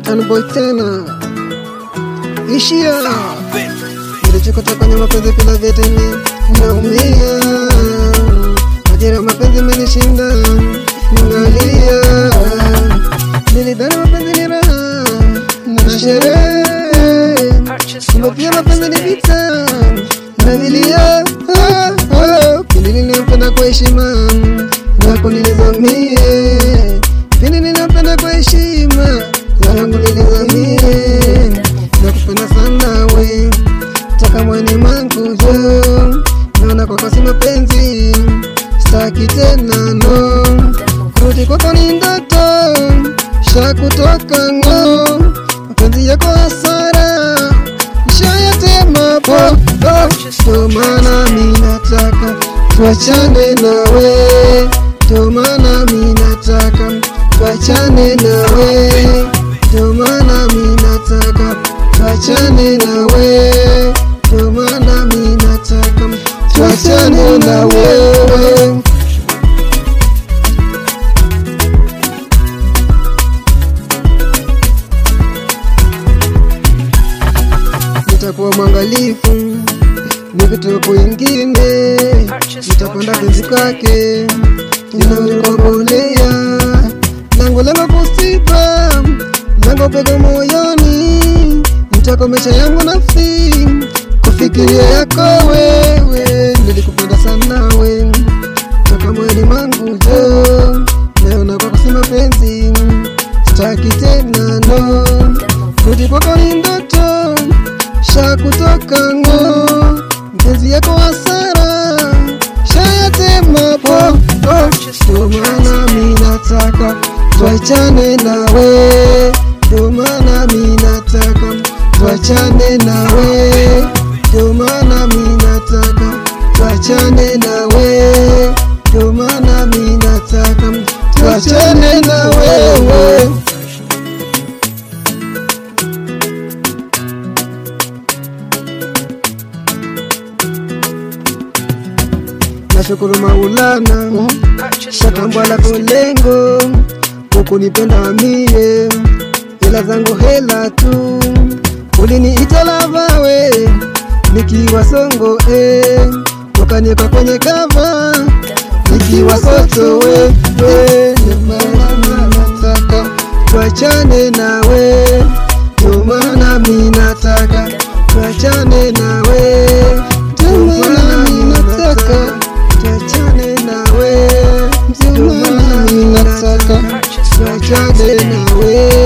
Tanboy tena ishia nilichokota kwenye mapenzi bila vitani, naumia majira ya mapenzi menishinda, ninalia. Nilidhani mapenzi ni raha na sherehe, kumbe pia mapenzi ni vita na vilia. Pindi nilimpenda kwa heshima yako nilizamie, pindi nilimpenda kwa heshima yangu nilizamie, nakupenda sana we taka mweni mangu jo, naona kwako si mapenzi, staki tena no, kurudi kwako ni ndoto, shakutoka ngo, mapenzi yako hasara, shayatema po ndo maana mi nataka tuachane nawe, ndo maana mi nataka tuachane nawe, ndo maana mi nataka tuachane nawe, ndo maana mi nataka tuachane na wewe. Nitakuwa mwangalifu nikitoka kwingine, nitakwenda penzi kwake, ninamkongolea lango lango kusiba lango pego moyoni, nitakomesha yangu nafsi kufikiria yako wewe. Nilikupenda sana we toka moyoni mwangu jo, leo na kwako si mapenzi, sitaki tena no, kurudi kwako ni ndoto shakutoka ngo, mpenzi yako hasara shayatema po oh, ndo maana mi nataka tuachane nawe, ndo maana mi nataka tuachane nawe, ndo maana mi nataka tuachane nawe, ndo maana mi nataka tuachane na wewe. Nashukuru Maulana shatambwa lako lengo hukunipenda mie, hela zangu hela tu, uliniita lavawe nikiwa songo eh, ukaniweka kwenye kava nikiwa soto wewe, ndio maana nataka tuachane nawe, ndio maana mi nataka tuachane nawe, ndio maana mi nataka tuachane nawe, ndio maana mi nataka tuachane nawe.